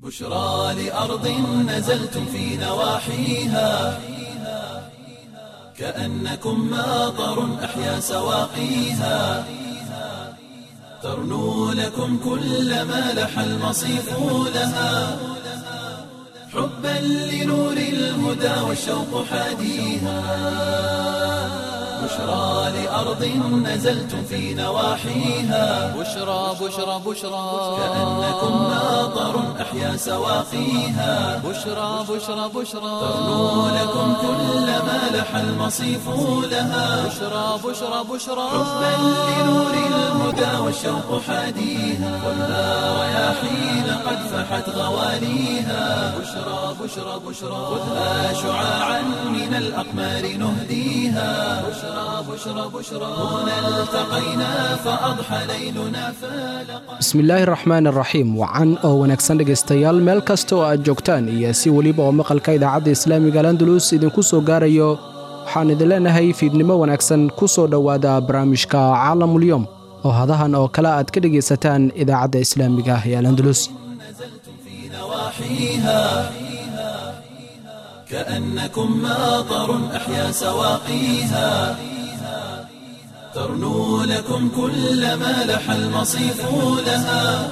بشرى لأرض نزلتم في نواحيها كأنكم ماطر أحيا سواقيها ترنو لكم كل ما لح المصيف لها حبا لنور الهدى والشوق حاديها بشرى لأرض نزلتم في نواحيها بشرى بشرى بشرى كأنكم ماطر أحيا سواقيها بشرى بشرى بشرى ترنو لكم كل ما لح المصيف لها بشرى بشرى بشرى حبا لنور الهدى والشوق حاديها والنار رياحين قد فحت غواليها بشرى بشرى بشرى خذها شعاعا من الأقمار نهديها بشرى بشرى بشرى هنا التقينا فأضحى ليلنا فالقا bismillaahi raxmaan raxiim wacan oo wanaagsan dhegaystayaal meel kasta oo aad joogtaan iyo si weliba oo maqalka idaacadda islaamiga landulus idinku soo gaarayo waxaan idin leenahay fiidnimo wanaagsan ku soo dhowaada barnaamijka caalamulyoom oo hadahan oo kale aad ka dhegaysataan idaacadda islaamiga ah ee landulus في نواحيها كأنكم ماطر أحيا سواقيها ترنو لكم كل ما لح المصيف لها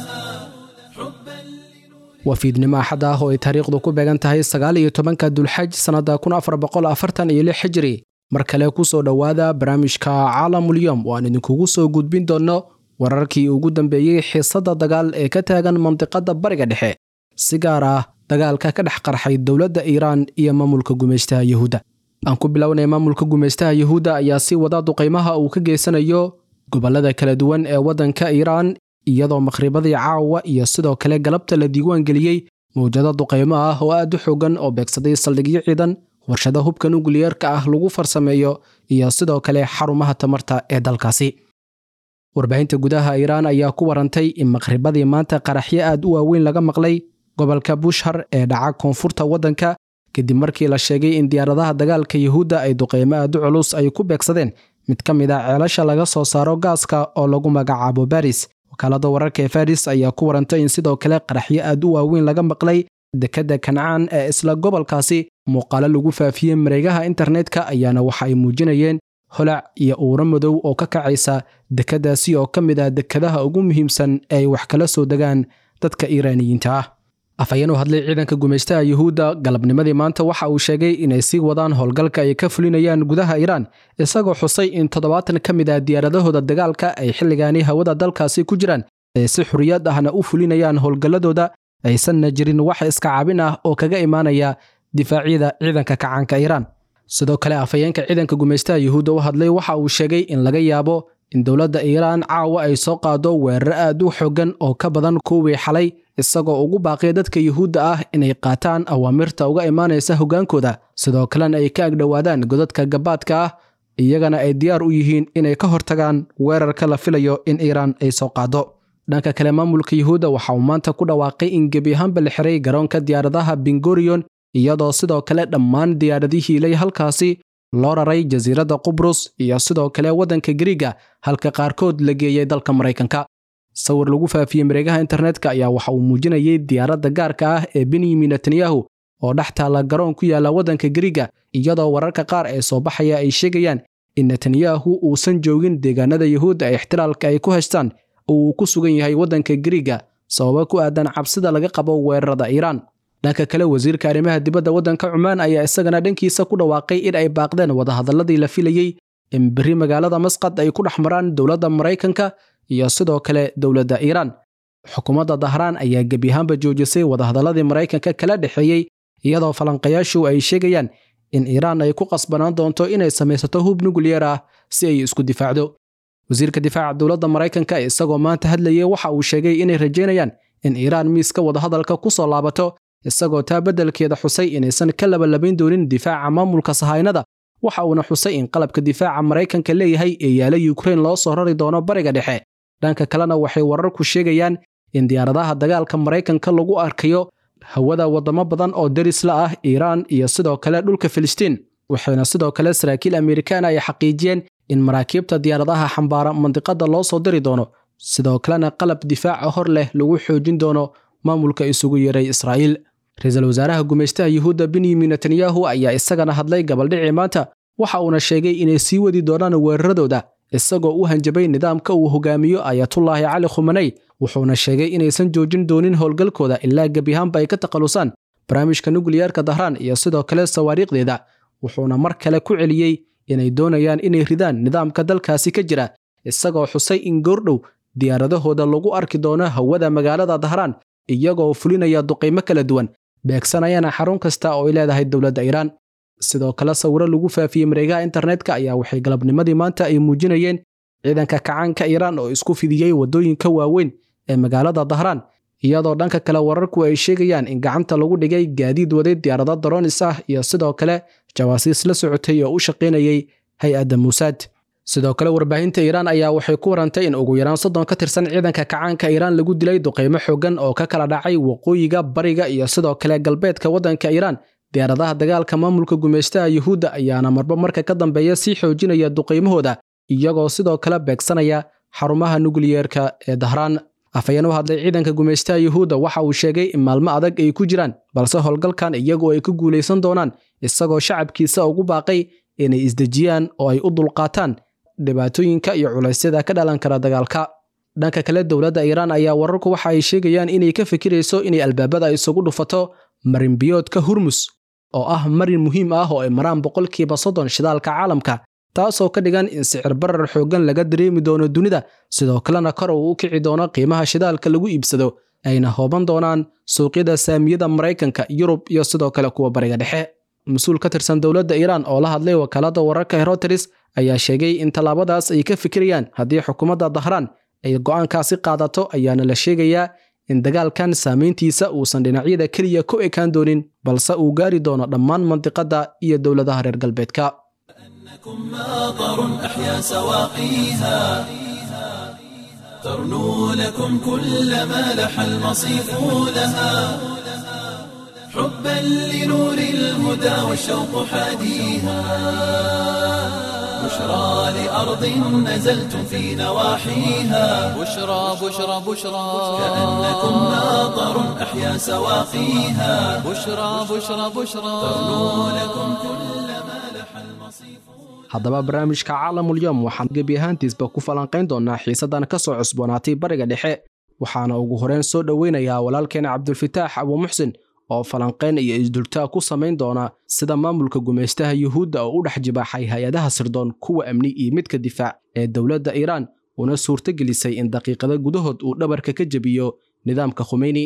waa fiidnimo axad ah oo ay taariikhdu ku beegan tahay sagaal iyo tobanka dulxaj sannadda kun afar boqol afartan iyo lix xijiri mar kale ku soo dhowaada barnaamijka caalamulyoom oo aan idinkugu soo gudbin doonno wararkii ugu dambeeyey xiisadda dagaal ee ka taagan mandiqadda bariga dhexe si gaar ah dagaalka ka dhex qarxay dowladda iiraan iyo maamulka gumaystaha yuhuudda aan ku bilownay maamulka gumaystaha yuhuudda ayaa si wada duqaymaha uu ka geysanayo gobollada kala duwan ee waddanka iiraan iyadoo maqhribadii caawa iyo sidoo kale galabta la diiwaan geliyey mawjado duqaymo ah oo aad u xoogan oo beegsaday saldhigyo ciidan warshada hubka nukliyeerka ah lagu farsameeyo iyo sidoo kale xarumaha tamarta ee dalkaasi warbaahinta gudaha iiraan ayaa ku warantay in maqhribadii maanta qaraxyo aad u waaweyn laga maqlay gobolka bushhar ee dhaca koonfurta waddanka kadib markii la sheegay in diyaaradaha dagaalka yuhuudda ay duqaymo aad u culus ay ku beegsadeen mid ka mid a ceelasha laga soo saaro gaaska oo lagu magacaabo baris wakaalada wararka ee faris ayaa ku warantay in sidoo kale qaraxyo aad u waaweyn laga maqlay dekedda kancaan ee isla gobolkaasi muuqaalo lagu faafiyey mareegaha internetka ayaana waxa ay muujinayeen holac iyo uuro madow oo ka kacaysa dekeddaasi oo ka mid ah dekadaha ugu muhiimsan ee ay wax kala soo degaan dadka iiraaniyiinta ah afhayeen u hadlay ciidanka gumaystaha yuhuudda galabnimadii maanta waxa uu sheegay inay sii wadaan howlgalka ay ka fulinayaan gudaha iiraan isagoo xusay in toddobaatan ka mid ah diyaaradahooda dagaalka ay xilligaani hawada dalkaasi ku jiraan ee si xuriyad ahna u fulinayaan howlgalladooda aysanna jirin wax iska caabin ah oo kaga imaanaya difaacyada ciidanka kacaanka iiraan sidoo kale afhayeenka ciidanka gumaystaha yuhuudda u hadlay waxa uu sheegay in laga yaabo in dowladda iiraan caawa ay soo qaado weerar aad u xoogan oo ka badan kuwii xalay isagoo ugu baaqiya dadka yuhuudda ah inay qaataan awaamirta uga imaanaysa hoggaankooda sidoo kalena ay ka agdhowaadaan godadka gabaadka ah iyagana ay diyaar u yihiin inay ka hortagaan weerarka la filayo in iiraan ay soo qaado dhanka kale maamulka yuhuudda waxa uu maanta ku dhawaaqay in gebi ahaanba la xiray garoonka diyaaradaha bingorion iyadoo sidoo kale dhammaan diyaaradihii lay halkaasi loo raray jasiiradda qubrus iyo sidoo kale waddanka gariiga halka qaarkood la geeyey dalka maraykanka sawir lagu faafiyey mareegaha internetka ayaa waxa uu muujinayay diyaaradda gaarka ah ee benyamin netanyahu oo dhex taalla garoon ku yaalla waddanka gariiga iyadoo wararka qaar ee soo baxaya ay sheegayaan in netanyahu uusan joogin deegaanada yuhuudda ee ixtilaalka ay ku haystaan oo uu ku sugan yahay waddanka gariiga sababa ku aadan cabsida laga qabo weerarada iiraan dhanka kale wasiirka arrimaha dibadda waddanka cumaan ayaa isagana dhankiisa ku dhawaaqay in ay baaqdeen wadahadalladii la filayey in berri magaalada masqad ay ku dhex maraan dowladda maraykanka iyo sidoo kale dowladda iiraan xukuumadda dahraan ayaa gebi ahaanba joojisay wadahadalladii maraykanka kala dhexeeyey iyadoo falanqayaashu ay sheegayaan in iiraan ay ku qasbanaan doonto inay samaysato hub nukliyeer ah si ay isku difaacdo wasiirka difaaca dowladda maraykanka isagoo maanta hadlayay waxa uu sheegay inay rajaynayaan in iiraan miiska wadahadalka ku soo laabato isagoo taa beddelkeeda xusay inaysan ka labalabayn doonin difaaca maamulka sahaynada waxa uuna xusay in qalabka difaaca maraykanka leeyahay ee yaala yukrain loo soo rari doono bariga dhexe dhanka kalena waxay wararku sheegayaan in diyaaradaha dagaalka maraykanka lagu arkayo hawada wadamo badan oo derisla ah iiraan iyo sidoo kale dhulka filistiin waxayna sidoo kale saraakiil amerikaan ay xaqiijiyeen in maraakiibta diyaaradaha xambaara mandiqada loo soo diri doono sidoo kalena qalab difaaca hor leh lagu xoojin doono maamulka isugu yeeray israa'iil ra-iisul wasaaraha gumaystaha yuhuudda benyamin netanyahu ayaa isagana hadlay gabaldhicii maanta waxa uuna sheegay inay sii wadi doonaan weeraradooda isagoo u hanjabay nidaamka uu hogaamiyo ayatullaahi cali khumaney wuxuuna sheegay inaysan joojin doonin howlgalkooda ilaa gebiyahaanba ay ka takhalusaan barnaamijka nukliyeerka dahraan iyo sidoo kale sawaariikhdeeda wuxuuna mar kale ku celiyey inay doonayaan inay ridaan nidaamka dalkaasi ka jira isagoo xusay in goordhow diyaaradahooda lagu arki doono hawada magaalada dahraan iyagoo fulinaya duqaymo kala duwan beegsanayana xarun kasta oo ay leedahay dowladda iiraan sidoo kale sawiro lagu faafiyey mareegaha internetka ayaa waxay galabnimadii maanta ay muujinayeen ciidanka kacaanka iiraan oo isku fidiyey waddooyinka waaweyn ee magaalada dahraan iyadoo dhanka kale wararku ay sheegayaan in gacanta lagu dhigay gaadiid waday diyaarado daroonis ah iyo sidoo kale jawaasiis la socotay oo u shaqaynayay hay-adda muusaad sidoo kale warbaahinta iiraan ayaa waxay ku warantay in ugu yaraan soddon ka tirsan ciidanka kacaanka iiraan lagu dilay duqaymo xooggan oo ka kala dhacay waqooyiga bariga iyo sidoo kale galbeedka waddanka iiraan diyaaradaha dagaalka maamulka gumaystaha yuhuudda ayaana marba marka ka dambeeya sii xoojinaya duqaymahooda iyagoo sidoo kale beegsanaya xarumaha nukliyeerka ee dahraan afhayeen u hadlay ciidanka gumaystaha yuhuudda waxa uu sheegay in maalmo adag ay ku jiraan balse howlgalkan iyagu ay ku guulaysan doonaan isagoo shacabkiisa ugu baaqay inay isdejiyaan oo ay u dulqaataan dhibaatooyinka iyo culaysyada ka dhalan kara dagaalka dhanka kale dowladda iiraan ayaa wararku waxa ay sheegayaan inay ka fikirayso inay albaabada isugu dhufato marinbiyoodka hurmus oo ah marin muhiim ah oo ay maraan boqolkiiba soddon shidaalka caalamka taasoo ka dhigan in sicir barar xooggan laga dareemi doono dunida sidoo kalena kor uu u kici doono qiimaha shidaalka lagu iibsado ayna hooban doonaan suuqyada saamiyada maraykanka yurub iyo sidoo kale kuwa bariga dhexe mas-uul ka tirsan dowladda iiraan oo la hadlay wakaalada wararka heroteris ayaa sheegay in tallaabadaas ay ka fikirayaan haddii xukuumadda dahraan ay go'aankaasi qaadato ayaana la sheegayaa in dagaalkan saamayntiisa uusan dhinacyada keliya ku ekaan doonin balse uu gaari doono dhammaan mandiqadda iyo dowladaha reer galbeedka ماطر أحيا سواقيها ترنو لكم كل ما لح المصيف لها حبا لنور الهدى والشوق حاديها بشرى لأرض نزلتم في نواحيها بشرى بشرى بشرى كأنكم ماطر أحيا سواقيها بشرى بشرى بشرى ترنو لكم كل ما لح المصيف haddaba barnaamijka caalamulyom waxaan gebi ahaantiisba ku falanqayn doonaa xiisaddan ka soo cusboonaatay bariga dhexe waxaana ugu horeyn soo dhoweynayaa walaalkeena cabdulfitaax abuumuxsin oo falanqayn iyo isdultaa ku samayn doona sida maamulka gumaystaha yuhuudda oo u dhex jibaaxay hay-adaha sirdoon kuwa amni iyo midka difaac ee dowladda iiraan una suurtagelisay in daqiiqada gudahood uu dhabarka ka jebiyo nidaamka khumeyni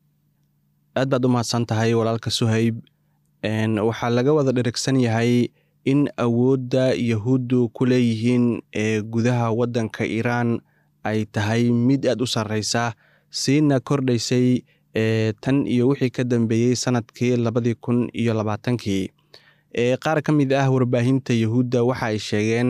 aad baad u mahadsan tahay walaalka suhayb waxaa laga wada dherigsan yahay in awoodda yahuuddu ku leeyihiin ee gudaha waddanka iiraan ay tahay mid aad u sarreysa siina kordhaysay ee tan iyo wixii ka dambeeyey sannadkii labadii kun iyo labaatankii ee qaar ka mid ah warbaahinta yahuudda waxa ay sheegeen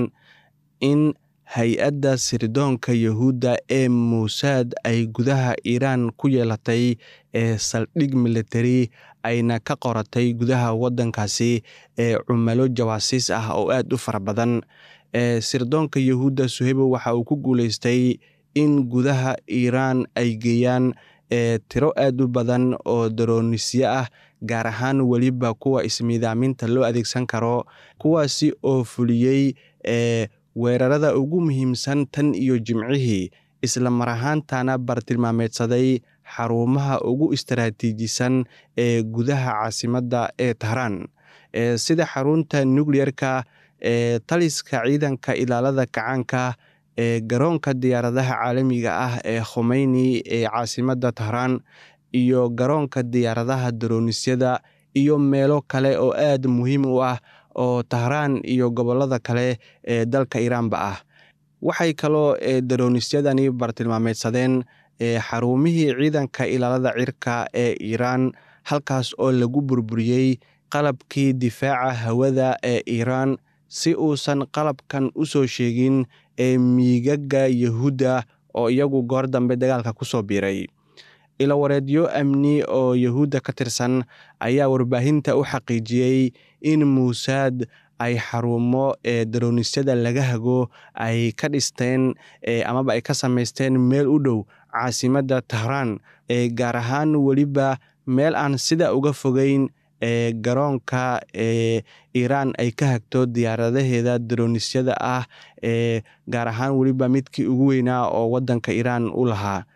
in hay-adda sirdoonka yahuudda ee muusaad ay gudaha iiraan ku yeelatay ee saldhig militari ayna ka qoratay gudaha waddankaasi ee cumalo jawaasiis ah oo aad u fara badan ee sirdoonka yahuudda suhebo waxa uu ku guulaystay in gudaha iiraan ay geeyaan ee tiro aad u badan oo daroonisyo ah gaar ahaan weliba kuwa ismiidaaminta loo adeegsan karo kuwaasi oo fuliyey ee weerarada ugu muhiimsan tan iyo jimcihii isla mar ahaantana bartilmaameedsaday xarumaha ugu istaraatiijisan ee gudaha caasimadda ee tahraan ee sida xarunta nukliyerka ee taliska ciidanka ilaalada kacaanka ee garoonka diyaaradaha caalamiga ah ee khomeyni ee caasimadda tahraan iyo garoonka diyaaradaha daronisyada iyo meelo kale oo aad muhiim u ah oo tahraan iyo gobollada kale ee dalka iiraanba ah waxay kaloo daronisyadani bartilmaameedsadeen xarumihii ciidanka ilaalada cirka ee iiraan halkaas oo lagu burburiyey qalabkii difaaca hawada ee iiraan si uusan qalabkan u soo sheegin ee miigaga yahuudda oo iyagu goor dambe dagaalka ku soo biiray ilawareedyo amni oo yahuudda ka tirsan ayaa warbaahinta u xaqiijiyey in muusaad ay xarumo ee daronisyada laga hago ay ka dhisteen amaba ay ka samaysteen meel u dhow caasimadda tahraan ee gaar ahaan weliba meel aan sida uga fogeyn ee garoonka ee iiraan ay ka hagto diyaaradaheeda daronisyada ah ee gaar ahaan weliba midkii ugu weynaa oo waddanka iiraan u lahaa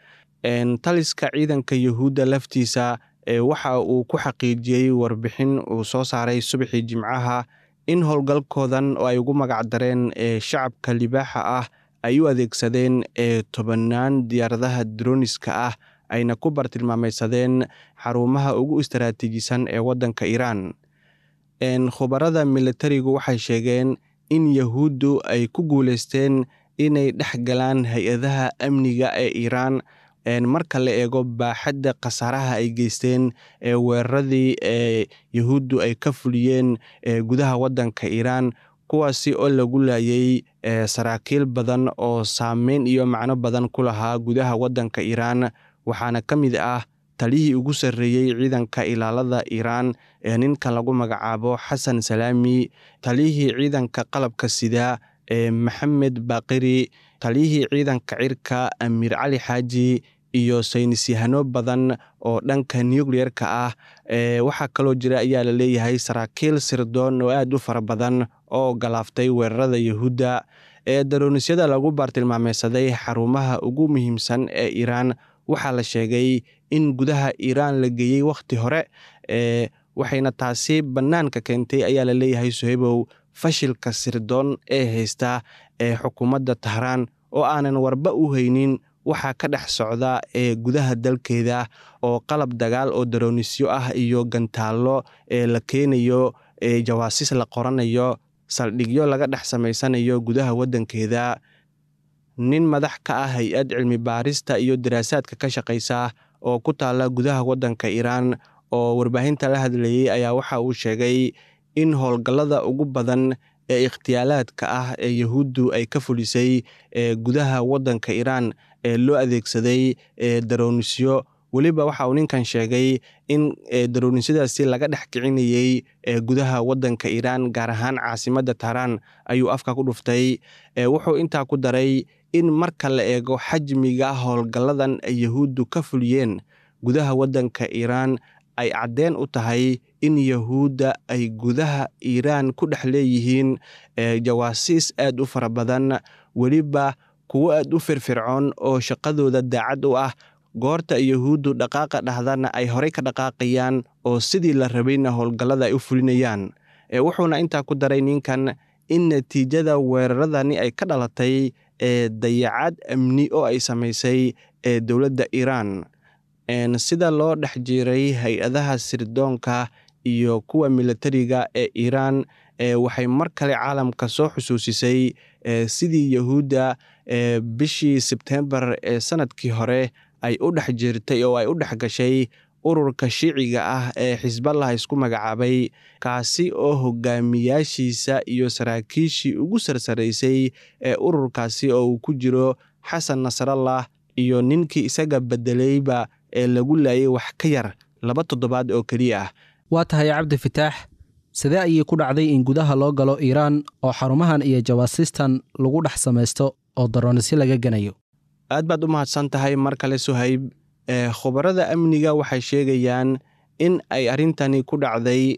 taliska ciidanka yuhuudda laftiisa waxa uu ku xaqiijiyey warbixin uu soo saaray subaxii jimcaha in howlgalkoodan oo ay ugu magacdareen shacabka libaaxa ah ay u adeegsadeen tobannaan diyaaradaha droniska ah ayna ku bartilmaamaysadeen xarumaha ugu istaraatiijisan ee waddanka iiraan khubarada militarigu waxay sheegeen in yahuuddu ay ku guuleysteen inay dhex galaan hay-adaha amniga ee iiraan marka la eego baaxadda khasaaraha ay geysteen ee weeraradii ee yahuuddu ay ka fuliyeen gudaha waddanka iiraan kuwaasi oo lagu laayay saraakiil badan oo saameyn iyo macno badan ku lahaa gudaha waddanka iiraan waxaana ka mid ah taliyihii ugu sarreeyey ciidanka ilaalada iiraan ee ninka lagu magacaabo xasan salaami taliyihii ciidanka qalabka sida ee maxamed baaqiri taliyihii ciidanka cirka amiir cali xaaji iyo saynisyahano badan oo dhanka nucleerka ah waxaa kaloo jira ayaa la leeyahay saraakiil sirdoon oo aad u fara badan oo galaaftay weerarada yahuudda ee daronisyada lagu baartilmaameysaday xarumaha ugu muhiimsan ee iiraan waxaa la sheegay in gudaha iiraan la geeyey wakhti hore waxayna taasi bannaanka keentay ayaa la leeyahay sohebow fashilka sirdoon ee haysta ee xukuumadda tahraan oo aanan warba u haynin waxaa ka dhex socda ee gudaha dalkeeda oo qalab dagaal oo daroonisyo ah iyo gantaallo ee la keenayo ee jawaasiis la qoranayo saldhigyo laga dhex samaysanayo gudaha waddankeeda nin madax ka ah hay-ad cilmi baarista iyo daraasaadka ka shaqaysa oo ku taalla gudaha waddanka iiraan oo warbaahinta la hadlayey ayaa waxa uu sheegay in howlgallada ugu badan ee ikhtiyaalaadka ah ee yahuuddu ay ka fulisay ee gudaha waddanka iiraan ee loo adeegsaday ee daroonisyo weliba waxa uu ninkan sheegay in daroonisadaasi laga dhex kicinayey ee gudaha waddanka iiraan gaar ahaan caasimadda tahraan ayuu afka ku dhuftay wuxuu intaa ku daray in marka la eego xajmiga howlgalladan ay yahuuddu ka fuliyeen gudaha waddanka iiraan ay caddeen u tahay in yahuudda ay gudaha iiraan ku dhex leeyihiin jawaasiis aad u fara badan weliba kuwo aad u firfircoon oo shaqadooda daacad u ah goorta yahuuddu dhaqaaqa dhahdana ay horey ka dhaqaaqayaan oo sidii la rabayna howlgallada ay u fulinayaan wuxuuna intaa ku daray ninkan in natiijada weeraradani ay ka dhalatay ee dayacad amni oo ay samaysay ee dowladda iiraan sida loo dhex jiray hay-adaha sirdoonka iyo kuwa militariga ee iiraan waxay mar kale caalamka soo xusuusisay sidii yahuudda bishii sebtembar ee sanadkii hore ay u dhex jirtay oo ay u dhex gashay ururka shiiciga ah ee xisballah isku magacaabay kaasi oo hogaamiyaashiisa iyo saraakiishii ugu sarsaraysay ee ururkaasi oo uu ku jiro xasan nasrallah iyo ninkii isaga bedelayba ee lagu laayay wax ka yar laba toddobaad oo keliya ah waa tahay cabdi fitaax sidee ayay ku dhacday in gudaha loo galo iiraan oo xarumahan iyo jawaasiistan lagu dhex samaysto oo daroonisyo laga ganayo aad baad u mahadsan tahay mar kale suhayb khubarada amniga waxay sheegayaan in ay arrintani ku dhacday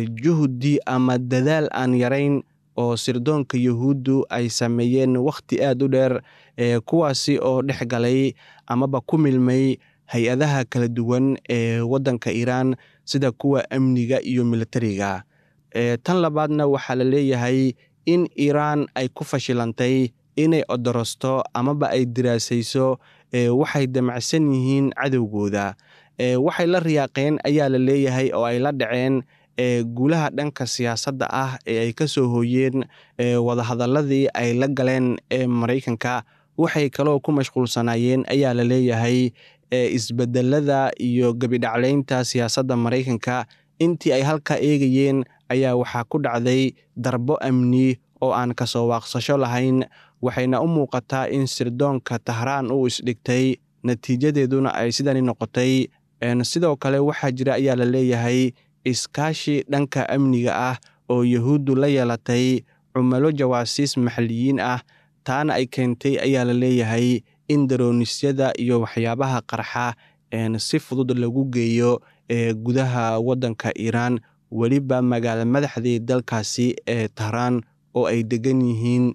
juhdi ama dadaal aan yarayn oo sirdoonka yahuuddu ay sameeyeen wakhti aad u dheer kuwaasi oo dhex galay amaba ku milmay hay-adaha kala duwan ee waddanka iiraan sida kuwa amniga iyo militariga tan labaadna waxaa la leeyahay in iiraan ay ku fashilantay inay odorosto amaba ay diraasayso waxay damacsan yihiin cadowgooda waxay la riyaaqeen ayaa la leeyahay oo ay la dhaceen guulaha dhanka siyaasadda ah ee ay ka soo hooyeen wadahadalladii ay la galeen ee maraykanka waxay kaloo ku mashquulsanaayeen ayaa la leeyahay isbedelada iyo gebidhaclaynta siyaasadda maraykanka intii ay halkaa eegayeen ayaa waxaa ku dhacday darbo amni oo aan kasoo waaqsasho lahayn waxayna u muuqataa in sirdoonka tahraan uu isdhigtay natiijadeeduna ay sidani noqotay sidoo kale waxaa jira ayaa la leeyahay iskaashi dhanka amniga ah oo yahuuddu la yeelatay cumalo jawaasiis maxalliyiin ah taana ay keentay ayaa la leeyahay in daronisyada iyo waxyaabaha qarxa si fudud lagu geeyo gudaha waddanka iiraan weliba magaala madaxdii dalkaasi ee tahraan oo ay degan yihiin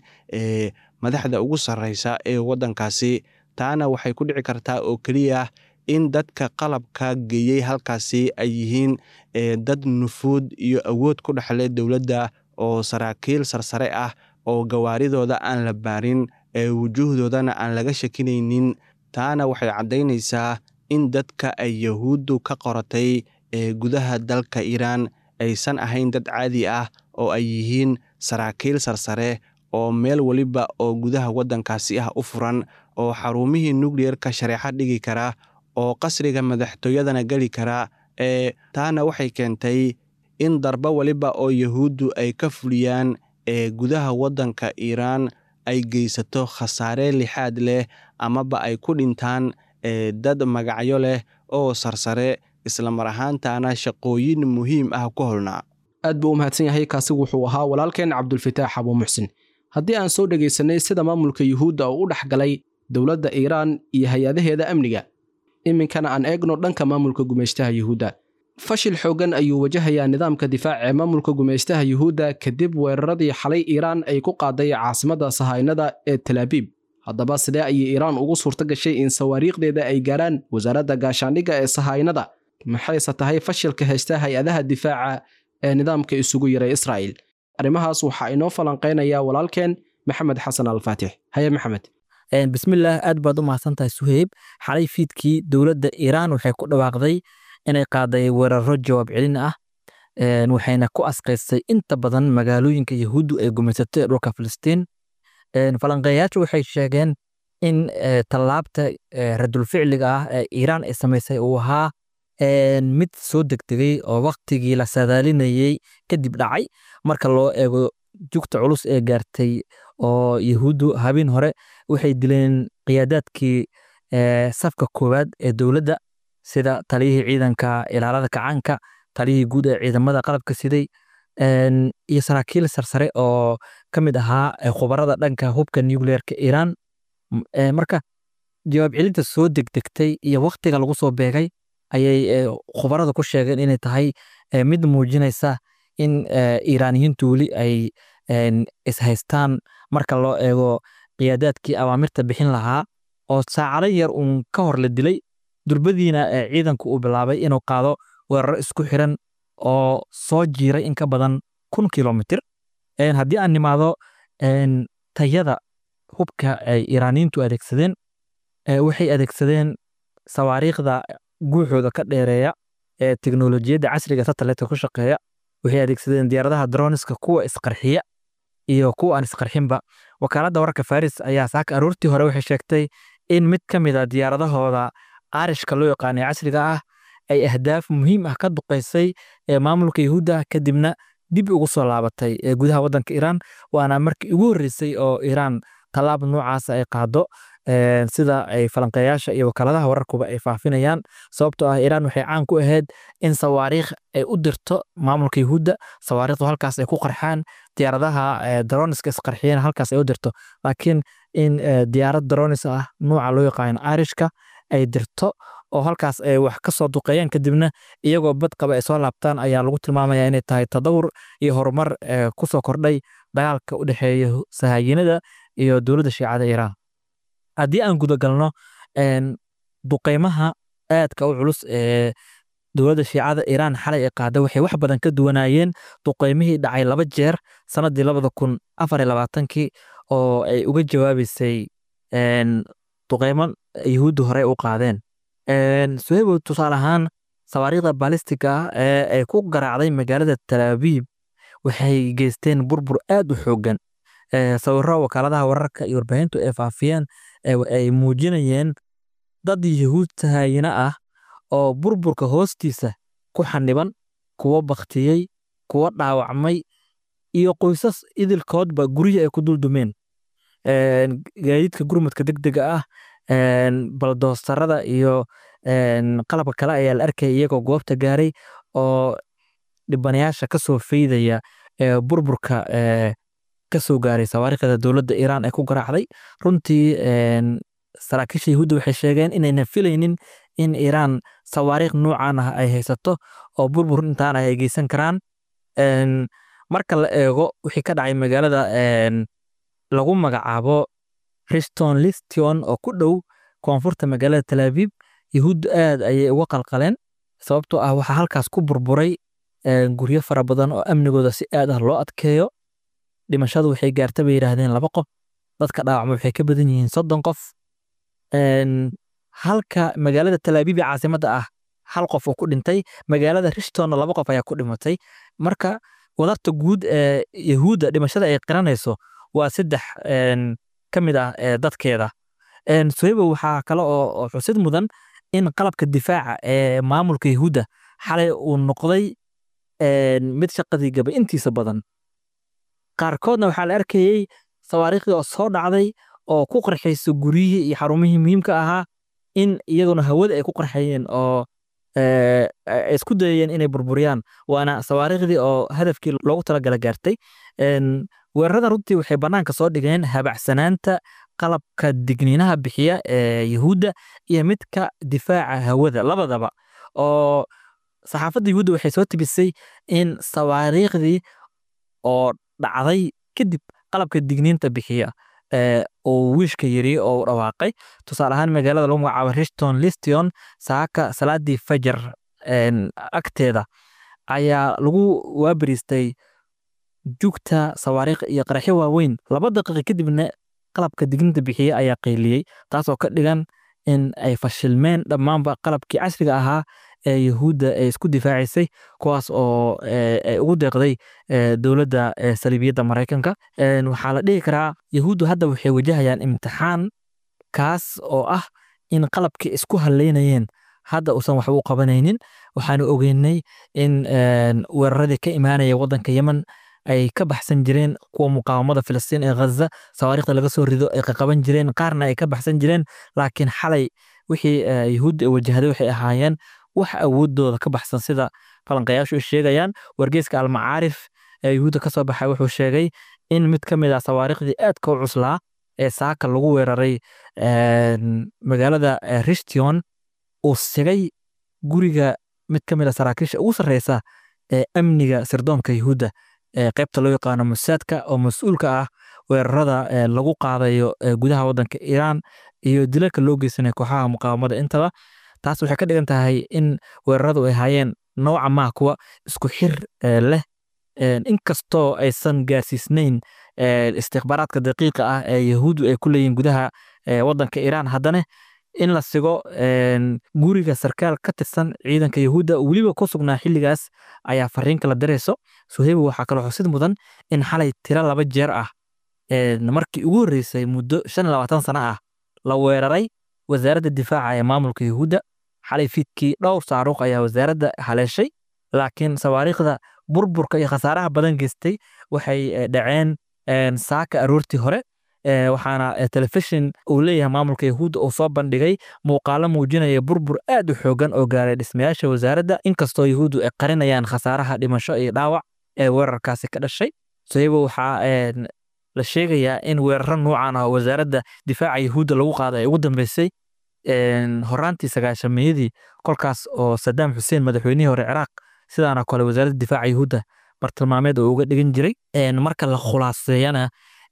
madaxda ugu sarreysa ee waddankaasi taana waxay ku dhici kartaa oo keliya in dadka qalabka geeyey halkaasi ay yihiin dad nufuud iyo awood ku dhexle dowladda oo saraakiil sarsare ah oo gawaaridooda aan la baarin wujuuhdoodana aan laga shakinaynin taana waxay caddaynaysaa in dadka ay yahuuddu ka qoratay gudaha dalka iiraan aysan ahayn dad caadi ah oo ay yihiin saraakiil sarsare oo meel weliba oo gudaha waddankaasi ah u furan oo xarumihii nukliyerka shareeco dhigi kara oo qasriga madaxtooyadana geli kara ee taana waxay keentay in darbo weliba oo yahuuddu ay ka fuliyaan ee gudaha waddanka iiraan ay geysato khasaare lixaad leh amaba ay ku dhintaan dad magacyo leh oo sarsare islamar ahaantaana shaqooyin muhiim ah ku holnaa aad buu u mahadsan yahay kaasi wuxuu ahaa walaalkeen cabdulfataax abuu muxsin haddii aan soo dhegaysanay sida maamulka yuhuudda uu u dhex galay dowladda iiraan iyo hay-adaheeda amniga iminkana aan eegno dhanka maamulka gumaystaha yuhuudda fashil xooggan ayuu wajahayaa nidaamka difaac ee maamulka gumaystaha yuhuudda kadib weeraradii xalay iiraan ay ku qaaday caasimadda sahaynada ee talaabiib haddaba sidee ayay iiraan ugu suurto gashay in sawaariikhdeeda ay gaaraan wasaaradda gaashaandhigga ee sahaynada maxayse tahay fashilka haysta hay-adaha difaaca ee nidaamka isugu yaray israa'il arrimahaas waxaa inoo falanqaynaya walaalkeen maxamed xasan alfaatix haye maxamed bismillaah aad baad u mahadsantahay suheyb xalay fiidkii dowladda iiraan waxay ku dhawaaqday inay qaaday weeraro jawaab celin ah waxayna ku asqaysay inta badan magaalooyinka yahuuddu ay gumaysatay dhulka filistiin falanqeeyayaashu waxay sheegeen in tallaabta radulficliga ah ee iiraan ay samaysay uu ahaa mid soo degdegay oo waktigii la sadaalinayey kadib dhacay marka loo eego jugta culus ee gaartay oo yahuuddu habeen hore waxay dileen qiyaadaadkii safka koowaad ee dowladda sida taliyihii ciidanka ilaalada kacaanka taliyihii guud ee ciidamada qalabka siday iyo saraakiil sarsare oo ka mid ahaa khubarada dhanka hubka nucleerka iiraan marka jawaab celinta soo degdegtay iyo waktiga lagu soo beegay ayay khubarada ku sheegeen inay tahay mid muujinaysa in iiraaniyiintu weli ay ishaystaan marka loo eego qiyaadaadkii awaamirta bixin lahaa oo saacado yar uun ka hor la dilay durbadiina ciidanku uu bilaabay inuu qaado weeraro isku xiran oo soo jiiray in ka badan kun kilomitir haddii aan nimaado tayada hubka ay iiraaniyiintu adeegsadeen waxay adeegsadeen sawaariikhda guuxooda ka dheereeya ee teknolojiyadda casriga satellite ku shaqeeya waxay adeegsadeen diyaaradaha droniska kuwa isqarxiya iyo kuwa aan isqarxinba wakaaladda wararka faris ayaa saaka aroortii hore waxay sheegtay in mid ka mid a diyaaradahooda aarishka loo yaqaanay casriga ah ay ahdaaf muhiim ah ka duqaysay ee maamulka yahuudda kadibna dib ugu soo laabatay ee gudaha waddanka iiraan waana markii ugu horreysay oo iiraan tallaab noocaasa ay qaado sida ay falanqeeyaasha iyo wakaaladaha wararkuba ay faafinayaan sababtoo ah iiraan waxay caan ku ahayd in sawaariikh ay u dirto maamulka yahuudda sawaariikhdu halkaas ay ku qarxaan diyaaradaha droniska isqarxiyeen halkaas ay u dirto laakiin in diyaarad dronis ah nooca loo yaqaano arishka ay dirto oo halkaas ay wax ka soo duqeeyaan kadibna iyagoo bad qaba ay soo laabtaan ayaa lagu tilmaamaya inay tahay tadawur iyo horumar ku soo kordhay dagaalka u dhexeeya sahaayinada iyo dowladda shiicada iiraan haddii aan gudagalno duqeymaha aadka u culus ee dowladda shiicada iiraan xalay ay qaada waxay wax badan ka duwanaayeen duqeymihii dhacay laba jeer sannaddii labada kun afar iyo labaatankii oo ay uga jawaabeysay duqeymo yahuudda hore u qaadeen suhebo tusaale ahaan sawaariikhda baalistiga ah ee ay ku garaacday magaalada talaabiib waxay geysteen burbur aad u xooggan sawiro wakaaladaha wararka iyo warbaahintu ay faafiyeen ay muujinayeen dad yahuud sahayina ah oo burburka hoostiisa ku xaniban kuwo baktiyey kuwo dhaawacmay iyo qoysas idilkoodba guryihi ay ku duldumeen gaadiidka gurmadka degdega ah baldoostarada iyo qalabka kale ayaa la arkaya iyagoo goobta gaaray oo dhibanayaasha ka soo feydaya burburka ka soo gaaray sawaariikhda dowladda iiraan ee ku garaacday runtii saraakiisha yahuudda waxay sheegeen inaynan filaynin in iiraan sawaariikh nuucan ah ay haysato oo burbur intaan ah ay geysan karaan marka la eego wixii ka dhacay magaalada lagu magacaabo riston listion oo ku dhow koonfurta magaalada talaabib yahuuddu aad ayay uga qalqaleen sababtoo ah waxaa halkaas ku burburay guryo fara badan oo amnigooda si aad ah loo adkeeyo dhimashadu waxay gaarta bay yidhaahdeen laba qof dadka dhaawacma waxay ka badan yihiin soddon qof halka magaalada talaabiib ee caasimadda ah hal qof oo ku dhintay magaalada rishtonna laba qof ayaa ku dhimatay marka wadarta guud ee yahuudda dhimashada ay qiranayso waa saddex ka mid ah dadkeeda sohebo waxaa kale oo xusid mudan in qalabka difaaca ee maamulka yahuudda xalay uu noqday mid shaqadii gabay intiisa badan qaarkoodna waxaa la arkayey sawaariikhdii oo soo dhacday oo ku qarxaysa guryihii iyo xarumihii muhiimka ahaa in iyaguna hawada ay ku qarxayeen oo ay isku dayayeen inay burburiyaan waana sawaariikhdii oo hadafkii loogu talagala gaartay weerarada runtii waxay bannaanka soo dhigeen habacsanaanta qalabka digniinaha bixiya ee yahuudda iyo midka difaaca hawada labadaba oo saxaafadda yahuudda waxay soo tibisay in sawaariikhdii oo dhacday kadib qalabka digniinta bixiya uu wiishka yiri oo u dhawaaqay tusaale ahaan magaalada lagu magacaabo rishton listion saaka salaadii fajar agteeda ayaa lagu waabariistay jugta sawaariikh iyo qaraxyo waaweyn laba daqiiqa kadibna qalabka digniinta bixiya ayaa qayliyey taasoo ka dhigan in ay fashilmeen dhammaanba qalabkii casriga ahaa ee yahuudda ay isku difaacisay kuwaas oo ay ugu deeqday dowladda saliibiyadda maraykanka waxaa la dhihi karaa yahuuddu hadda waxay wajahayaan imtixaan kaas oo ah in qalabkii isku haleynayeen hadda uusan waxba u qabanaynin waxaanu ogeynay in weeraradii ka imaanaya waddanka yemen ay ka baxsan jireen kuwa muqaawamada filistiin ee ghaza sawaariikhda laga soo rido ay qaqaban jireen qaarna ay ka baxsan jireen laakiin xalay wixii yahuudda ay wajahday waxay ahaayeen wax awoodooda ka baxsan sida falanqayaashu ay sheegayaan wargeyska almacaarif ee yuhuudda ka soo baxay wuxuu sheegay in mid ka mid ah sawaariikhdii aadka u cuslaa ee saaka lagu weeraray magaalada rishtion uu sigay guriga mid ka mid a saraakiisha ugu sarreysa ee amniga sirdoonka yahuudda ee qaybta loo yaqaano musaadka oo mas-uulka ah weerarada lagu qaadayo gudaha waddanka iiraan iyo dilalka loo geysanaya kooxaha muqaawamada intaba taas waxay ka dhigan tahay in weeraradu ay hayeen nooca maa kuwa isku xir leh inkastoo aysan gaarsiisnayn istikhbaaraadka daqiiqa ah ee yahuuddu ay ku leeyihin gudaha waddanka iiraan haddana in la sigo guriga sarkaal ka tirsan ciidanka yahuudda weliba ku sugnaa xilligaas ayaa fariin kala dirayso suheybo waxaa kaloo xusid mudan in xalay tiro laba jeer ah markii ugu horreysay muddo shan iyo labaatan sano ah la weeraray wasaaradda difaaca ee maamulka yahuudda xalay fiidkii dhowr saaruuq ayaa wasaaradda haleeshay laakiin sawaariikhda burburka iyo khasaaraha badan geystay waxay dhaceen saaka aroortii hore waxaana telefishin uu leeyahay maamulka yahuudda uu soo bandhigay muuqaalo muujinaya burbur aad u xoogan oo gaaray dhismayaasha wasaaradda inkastoo yahuuddu ay qarinayaan khasaaraha dhimasho iyo dhaawac ee weerarkaasi ka dhashay saybo waxaa la sheegayaa in weeraro nuucan ah wasaaradda difaaca yahuudda lagu qaada ay ugu dambeysay horaantii sagaashameeyadii kolkaas oo sadaam xuseen madaxweynihii hore ciraaq sidaana kale wasaaradda difaaca yahuudda bartilmaameed oo uga dhigan jiray marka la khulaaseeyana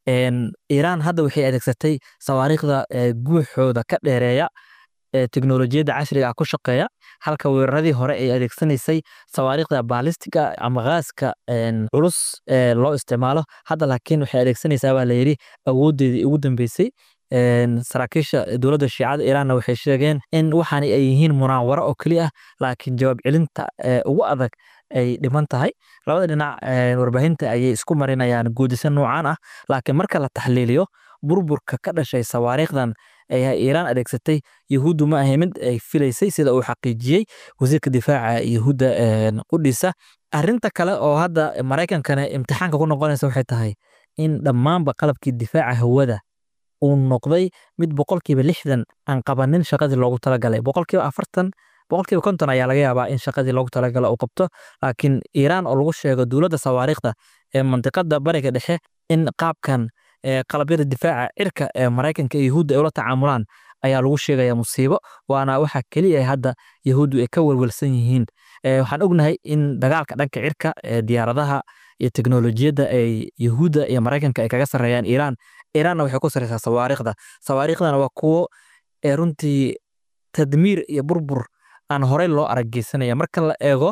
iiraan hadda waxay adeegsatay sawaariikhda guuxooda ka dheereeya teknolojiyadda casriga ah ku shaqeeya halka weeraradii hore ay adeegsanaysay sawaariikhda baalistiga ama gaaska culus loo isticmaalo hadda laakiin waxay adeegsanaysaa baa layidhi awooddeedii ugu dambeysay saraakiisha dowladda shiicada iiraanna waxay sheegeen in waxaan ay yihiin munaawaro oo keliya ah laakiin jawaab celinta ugu adag ay dhiman tahay labada dhinac warbaahinta ayay isku marinayaan guudisa noocaan ah laakiin marka la taxliiliyo burburka ka dhashay sawaariikhdan ay iiraan adeegsatay yahuuddu ma ahay mid ay filaysay sida uu xaqiijiyey wasiirka difaaca yahuudda qudhiisa arrinta kale oo hadda maraykankana imtixaanka ku noqonaysa waxay tahay in dhammaanba qalabkii difaaca hawada uu noqday mid boqolkiiba lixdan aan qabanin shaqadii loogu talagalay boqolkiiba afartan boqolkiiba konton ayaa laga yaabaa in shaqadii loogu talagala uu qabto laakiin iiraan oo lagu sheego dowladda sawaariikhda ee mandiqada bariga dhexe in qaabkan qalabyada difaaca cirka ee maraykanka iyo yahuudda ay ula tacaamulaan ayaa lagu sheegaya musiibo waana waxa keliya hadda yahuuddu ay ka welwelsan yihiin waxaan ognahay in dagaalka dhanka cirka ee diyaaradaha iyo teknolojiyadda ay yahuudda iyo maraykanka ay kaga sarreeyaan iiraan iiraanna waxay ku sarreysaa sawaariikhda sawaariikhdana waa kuwo runtii tadmiir iyo burbur aan horey loo arageysanaya marka la eego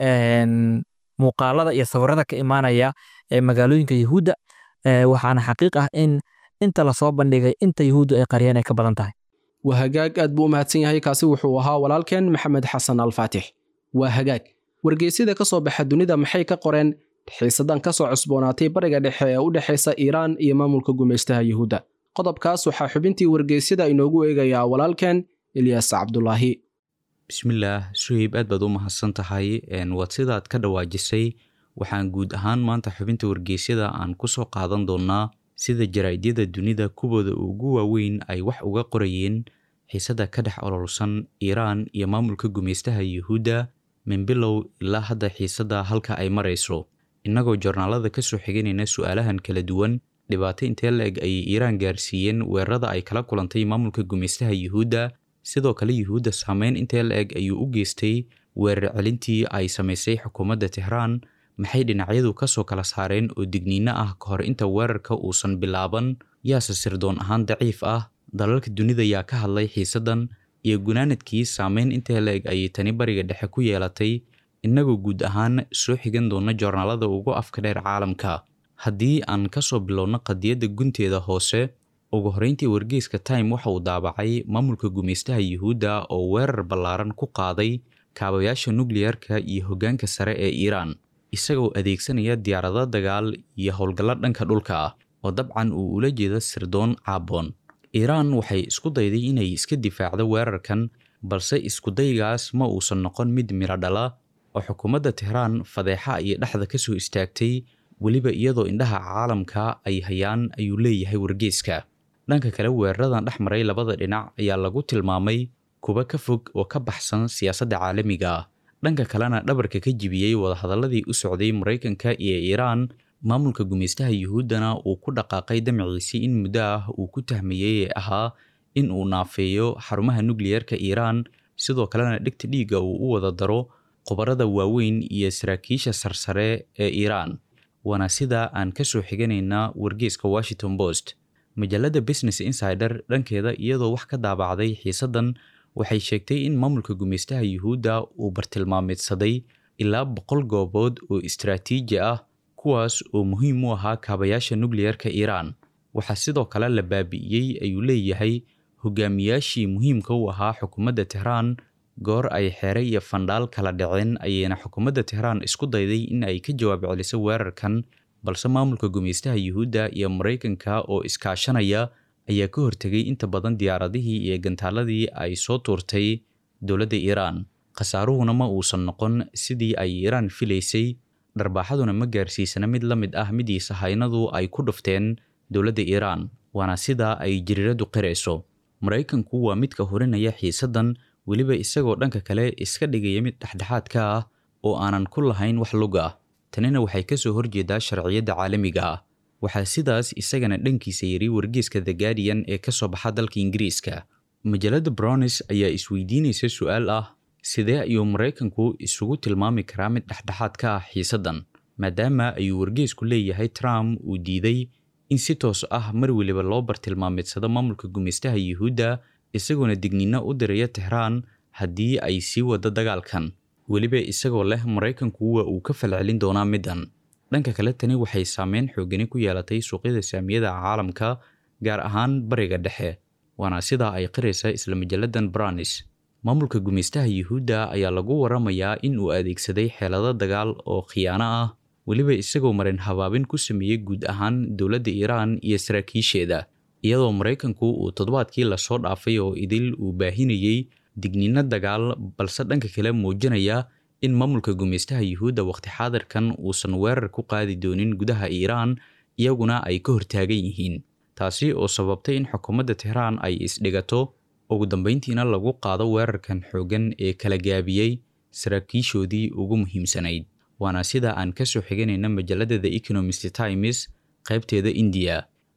muuqaalada iyo sawirada ka imaanaya ee magaalooyinka yahuudda waxaana xaqiiq ah in inta lasoo bandhigay inta yahuuddu ay qariyeen ay ka badan tahay waa hagaag aad buu u mahadsan yahay kaasi wuxuu ahaa walaalkeen maxamed xasan alfaatix waa hagaag wargeysyada ka soo baxa dunida maxay ka qoreen xiisadan ka soo cusboonaatay bariga dhexe ee u dhexaysa iiraan iyo maamulka gumaystaha yuhuudda qodobkaas waxaa xubintii wargeysyada inoogu eegayaa walaalkeen ilyaas cabdulaahi bismillaah suheyb aad baad u mahadsan tahay waad sidaad ka dhawaajisay waxaan guud ahaan maanta xubinta wargeysyada aan ku soo qaadan doonnaa sida jaraa'idyada dunida kuwooda ugu waaweyn ay wax uga qorayeen xiisada ka dhex ololsan iiraan iyo maamulka gumaystaha yuhuudda min bilow ilaa hadda xiisadda halka ay marayso innagoo joornaalada ka soo xiganayna su'aalahan kala duwan dhibaato intee la-eg ayay iiraan gaarsiiyeen weerarada ay kala kulantay maamulka gumaystaha yuhuudda sidoo kale yuhuudda saameyn intee la-eg ayuu u geystay weerar celintii ay samaysay xukuumadda tehraan maxay dhinacyadu ka soo kala saareen oo digniino ah ka hor inta weerarka uusan bilaaban yaase sirdoon ahaan daciif ah dalalka dunida yaa ka hadlay xiisaddan iyo gunaanadkii saameyn intee la-eg ayay tani bariga dhexe ku yeelatay innagoo guud ahaan soo xigan doona joornaalada ugu afka dheer caalamka haddii aan ka soo bilowno qadiyadda gunteeda hoose ugu horreyntii wargeyska time waxa uu daabacay maamulka gumaystaha yuhuudda oo weerar ballaaran ku qaaday kaabayaasha nukliyarka iyo hoggaanka sare ee iiraan isagoo adeegsanaya diyaarado dagaal iyo howlgallo dhanka dhulka ah oo dabcan uu ula jeedo sirdoon caaboon iiraan waxay isku dayday inay iska difaacdo weerarkan balse iskudaygaas ma uusan noqon mid miro dhala oo xukuumadda tehraan fadeexa iyo dhexda ka soo istaagtay weliba iyadoo indhaha caalamka ay hayaan ayuu leeyahay wargeyska dhanka kale weeraradan dhex maray labada dhinac ayaa lagu tilmaamay kuwa ka fog oo ka baxsan siyaasadda caalamiga ah dhanka kalena dhabarka ka jibiyey wadahadaladii u socday maraykanka iyo iiraan maamulka gumaystaha yuhuuddana uu ku dhaqaaqay damaciisii in muddo ah uu ku tahmayey ee ahaa in uu naafeeyo xarumaha nukliyarka iiraan sidoo kalena dhegta dhiigga uu u wada daro khubarada waaweyn iyo saraakiisha sarsare ee iiraan waana sida aan ka soo xiganayna wargeyska washington post majallada business insider dhankeeda iyadoo wax ka daabacday xiisaddan waxay sheegtay in maamulka gumaystaha yuhuudda uu bartilmaameedsaday ilaa boqol goobood oo istaraatiiji ah kuwaas oo muhiim u ahaa kaabayaasha nukliyarka iiraan waxaa sidoo kale la baabi'iyey ayuu leeyahay hogaamiyaashii muhiimka u ahaa xukuumadda tehraan goor ay xeere iyo fandhaal kala dhaceen ayayna xukuumadda tehraan isku dayday in ay ka jawaab celiso weerarkan balse maamulka gumaystaha yuhuudda iyo maraykanka oo iskaashanaya ayaa ka hortegay inta badan diyaaradihii iyo gantaaladii ay soo tuurtay dowladda iiraan khasaaruhuna ma uusan noqon sidii ay iiraan filaysay dharbaaxaduna ma gaarsiisana mid la mid ah midii sahaynadu ay ku dhufteen dowladda iiraan waana sidaa ay jiriiradu qirayso maraykanku waa midka horinaya xiisaddan weliba isagoo dhanka kale iska dhigaya mid dhexdhexaadka ah oo aanan ku lahayn wax lug ah tanina waxay ka soo horjeedaa sharciyadda caalamiga ah waxaa sidaas isagana dhankiisa yiri wargeyska the guardian ee ka soo baxa dalka ingiriiska majallada brownis ayaa isweydiinaysa su-aal ah sidee ayuu maraykanku isugu tilmaami karaa mid dhexdhexaad ka ah xiisaddan maadaama ayuu wargeysku leeyahay trump uu diiday in si toos ah mar weliba loo bartilmaameedsado maamulka gumaystaha yuhuudda isagoona digniino u diraya tehraan haddii ay sii wado dagaalkan weliba isagoo leh maraykanku waa uu ka falcelin doonaa middan dhanka kale tani waxay saameyn xoogani ku yeelatay suuqyada saamiyada caalamka gaar ahaan bariga dhexe waana sidaa ay qiraysa isla majalladan branis maamulka gumaystaha yuhuudda ayaa lagu waramayaa in uu adeegsaday xeelado dagaal oo khiyaano ah weliba isagoo marin habaabin ku sameeyey guud ahaan dowladda iiraan iyo saraakiisheeda iyadoo maraykanku uu toddobaadkii lasoo dhaafay oo idil uu baahinayey digniino dagaal balse dhanka kale muujinaya in maamulka gumaystaha yuhuudda waqti xaadirkan uusan weerar ku qaadi doonin gudaha iiraan iyaguna ay ka hortaagan yihiin taasi oo sababtay in xukuumadda tehraan ay isdhigato ugu dambeyntiina lagu qaado weerarkan xooggan ee kala gaabiyey saraakiishoodii ugu muhiimsanayd waana sida aan ka soo xiganayna majallada the economist times qaybteeda indiya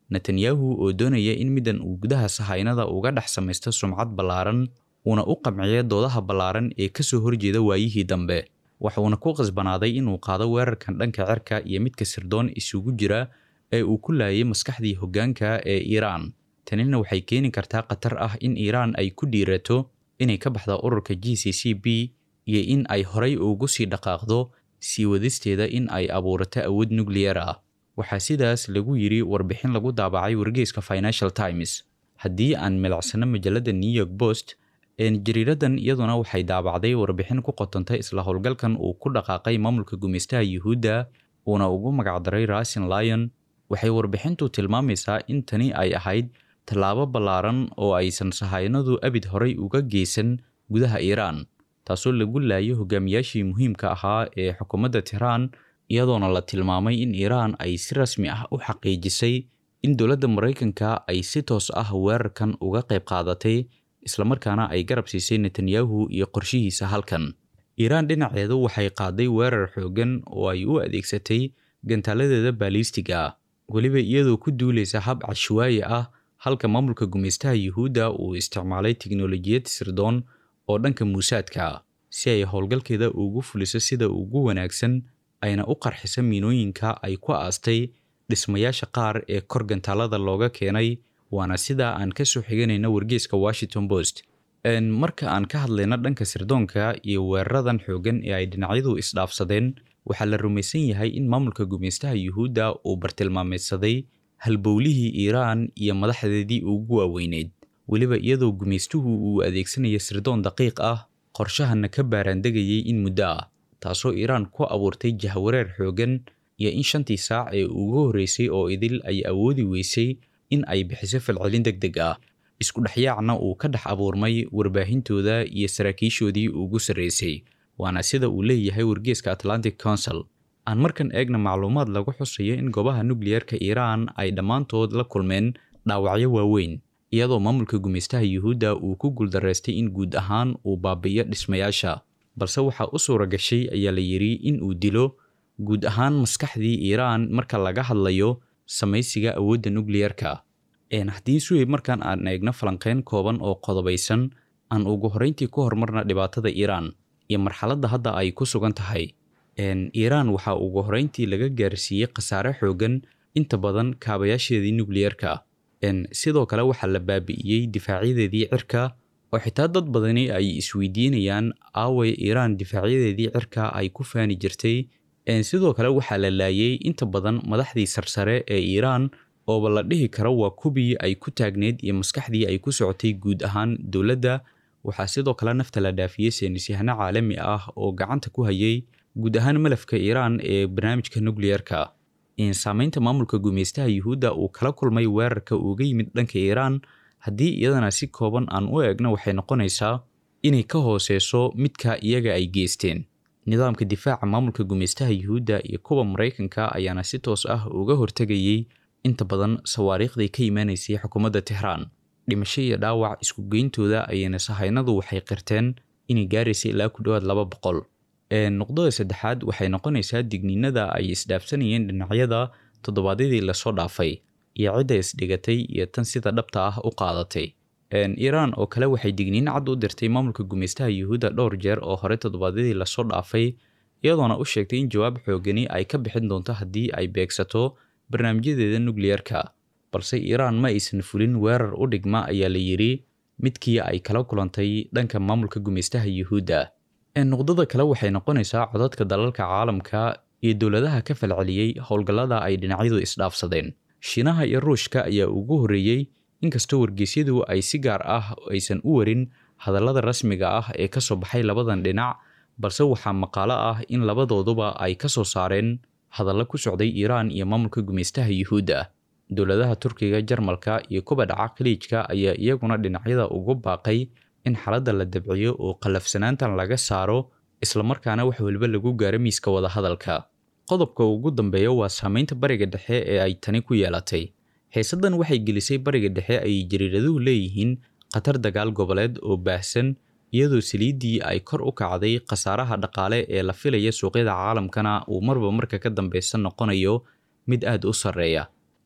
netanyahu oo doonaya in middan uu gudaha sahaynada uga dhex samaysto sumcad ballaaran uuna u qamciyo doodaha ballaaran ee ka soo horjeeda waayihii dambe waxuuna ku qasbanaaday inuu qaado weerarkan dhanka cirka iyo midka sirdoon isugu jira ee uu ku laayay maskaxdii hoggaanka ee iiraan tanina waxay keeni kartaa khatar ah in iiraan ay ku dhiirato inay ka baxda ururka g c c b iyo in ay horay ugu sii dhaqaaqdo sii wadisteeda in ay abuurato awood nukliyar ah waxaa sidaas lagu yidhi warbixin lagu daabacay wargeyska financial times haddii aan milicsano majalada new york post jariiradan iyaduna waxay daabacday warbixin ku qotantay isla howlgalkan uu ku dhaqaaqay maamulka gumeystaha yuhuudda uuna ugu magacdaray rasin lion waxay warbixintu tilmaamaysaa in tani ay ahayd tallaabo ballaaran oo aysan sahaynadu abid horay uga geysan gudaha iiraan taasoo lagu laayo hogaamiyaashii muhiimka ahaa ee xukuumadda tehraan iyadoona la tilmaamay in iiraan ay si rasmi ah u xaqiijisay in dowladda maraykanka ay si toos ah weerarkan uga qayb qaadatay islamarkaana ay garab siisay netanyahu iyo qorshihiisa halkan iiraan dhinaceedu waxay qaaday weerar xooggan oo ay u adeegsatay gantaaladeeda baaliistiga weliba iyadoo ku duulaysa hab cashwaaye ah halka maamulka gumeystaha yuhuudda uu isticmaalay tiknolojiyad sirdoon oo dhanka muusaadka si ay howlgalkeeda ugu fuliso sida ugu wanaagsan ayna u qarxiso miinooyinka ay ku aastay dhismayaasha qaar ee kor gantaalada looga keenay waana sidaa aan ka soo xiganayna wargeyska washington post marka aan ka hadlayna dhanka sirdoonka iyo weeraradan xooggan ee ay dhinacyadu isdhaafsadeen waxaa la rumaysan yahay in maamulka gumeystaha yuhuudda uu bartilmaameedsaday halbowlihii iiraan iyo madaxdeedii ugu waaweyneyd weliba iyadoo gumeystuhu uu adeegsanayo sirdoon daqiiq ah qorshahana ka baaraandegayay in muddo ah taasoo iiraan ku abuurtay jahwareer xooggan iyo in shantii saac ee ugu horreysay oo idil ay awoodi weysay in ay bixiso falcelin deg deg ah isku dhexyaacna uu ka dhex abuurmay warbaahintooda iyo saraakiishoodii ugu sarreysay waana sida uu leeyahay wargeeska atlantic council aan markan eegna macluumaad lagu xusayo in goobaha nukliyarka iiraan ay dhammaantood la kulmeen dhaawacyo waaweyn iyadoo maamulka gumeystaha yuhuudda uu ku guuldaraystay in guud ahaan uu baabi'iyo dhismayaasha balse waxaa u suura gashay ayaa la yidhi in uu dilo guud ahaan maskaxdii iiraan marka laga hadlayo samaysiga awoodda nukliyarka haddii suheyb markaan aan eegno falanqeyn kooban oo qodobaysan aan ugu horreyntii ku horumarna dhibaatada iiraan iyo marxaladda hadda ay ku sugan tahay iiraan waxaa ugu horreyntii laga gaarsiiyey khasaare xooggan inta badan kaabayaasheedii nukliyarka sidoo kale waxaa la baabi'iyey difaacyadeedii cirka oo xitaa dad badani ay isweydiinayaan aaway iiraan difaacyadeedii cirka ay ku faani jirtay sidoo kale waxaa la laayay inta badan madaxdii sarsare ee iiraan ooba la dhihi karo waa kubii ay ku taagneyd iyo maskaxdii ay ku socotay guud ahaan dowladda waxaa sidoo kale nafta la dhaafiyey saynisyahano caalami ah oo gacanta ku hayay guud ahaan malafka iiraan ee barnaamijka nukliyarka saamaynta maamulka gumeystaha yuhuudda uu kala kulmay weerarka uga yimid dhanka iiraan haddii iyadana si kooban aan u eegno waxay noqonaysaa inay ka hooseyso midka iyaga ay geysteen nidaamka difaaca maamulka gumeystaha yuhuudda iyo kuwa maraykanka ayaana si toos ah uga hortegayey inta badan sawaariikhday ka imaanaysay xukuumadda tehraan dhimasho iyo dhaawac isku geyntooda ayayna sahaynadu waxay qirteen inay gaaraysa ilaa ku dhowaad laba boqol nuqdada saddexaad waxay noqonaysaa digniinada ay isdhaafsanayeen dhinacyada toddobaadyadii lasoo dhaafay iyo cidda isdhigatay iyo tan sida dhabta ah u qaadatay iiraan oo kale waxay digniin cad u dirtay maamulka gumeystaha yuhuudda dhowr jeer oo hore toddobaadyadii lasoo dhaafay iyadoona u sheegtay in jawaab xoogani ay ka bixin doonto haddii ay beegsato barnaamijyadeeda nukliyarka balse iiraan ma aysan fulin weerar u dhigma ayaa la yidhi midkii ay kala kulantay dhanka maamulka gumeystaha yuhuudda nuqdada kale waxay noqonaysaa codadka dalalka caalamka iyo dowladaha ka falceliyey howlgallada ay dhinacyadu isdhaafsadeen shiinaha iyo ruushka ayaa ugu horreeyey inkastoo wargeysyadu ay si gaar ah aysan u warin hadallada rasmiga ah ee ka soo baxay labadan dhinac balse waxaa maqaalo ah in labadooduba ay ka soo saareen hadallo ku socday iiraan iyo maamulka gumeystaha yuhuudda dowladaha turkiga jarmalka iyo kuba dhaca khaliijka ayaa iyaguna dhinacyada ugu baaqay in xaaladda la dabciyo oo qallafsanaantan laga saaro islamarkaana wax waliba lagu gaaro miiska wadahadalka qodobka ugu dambeeya waa saameynta bariga dhexe ee ay tani ku yeelatay xiisaddan waxay gelisay bariga dhexe ay jariiraduhu leeyihiin khatar dagaal goboleed oo baahsan iyadoo saliiddii ay kor u kacday khasaaraha dhaqaale ee la filaya suuqyada caalamkana uu marba marka ka dambeysa noqonayo mid aad u sarreeya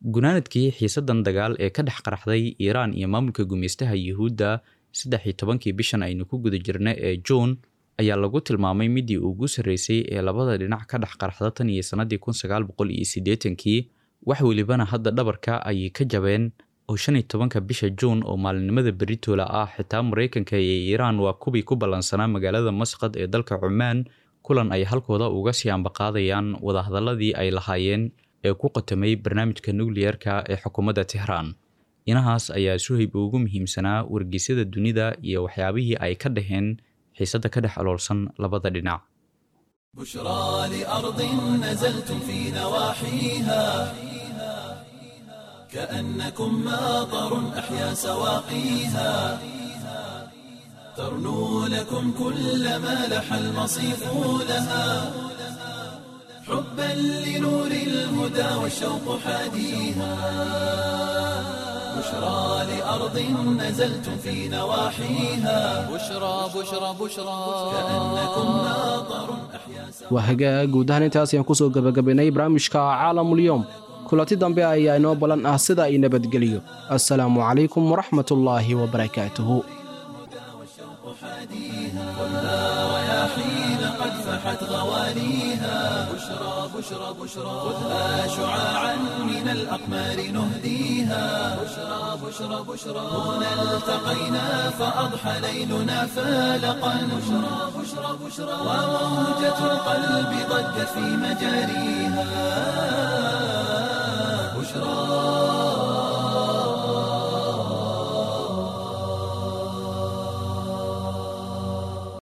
gunaanadkii xiisadan dagaal ee ka dhex qaraxday iiraan iyo maamulka gumeystaha yuhuudda saddex iyo tobankii bishan aynu ku guda jirna ee juun ayaa lagu tilmaamay midii ugu sarreysay ee labada dhinac ka dhex qaraxda tan iyo sannadii kun sagaal boqol iyo siddeetankii wax welibana hadda dhabarka ayay ka jabeen oo shan iyo tobanka bisha juun oo maalinimada beritoola ah xitaa maraykanka iyo iiraan waa kubii ku ballansanaa magaalada masqad ee dalka cumaan kulan ay halkooda uga sii ambaqaadayaan wadahadaladii ay lahaayeen ee ku qatamay barnaamijka nukliyerka ee xukuumadda tehraan inahaas ayaa suhayb ugu muhiimsanaa wargeysyada dunida iyo waxyaabihii ay ka dhaheen xiisadda ka dhex aloolsan labada dhinac بشرى لأرض نزلتم في نواحيها كأنكم ماطر أحيا سواقيها ترنو لكم كل ما لح المصيف لها حبا لنور الهدى والشوق حاديها بشرى لأرض نزلتم في نواحيها بشرى بشرى بشرى كأنكم ماطر أحيا waa hagaag guud ahaan intaas ayaan kusoo gebagabaynay barnaamijka caalamulyoom kulanti dambe ayaa inoo ballan ah sida ay nabadgeliyo assalaamu calaykum waraxmatullaahi wabarakaatuhu رياحين قد فحت غوانيها بشرى بشرى بشرى خذها شعاعا من الأقمار نهديها بشرى بشرى بشرى هنا التقينا فأضحى ليلنا فالقا بشرى بشرى بشرى وموجة القلب ضجت في مجاريها بشرى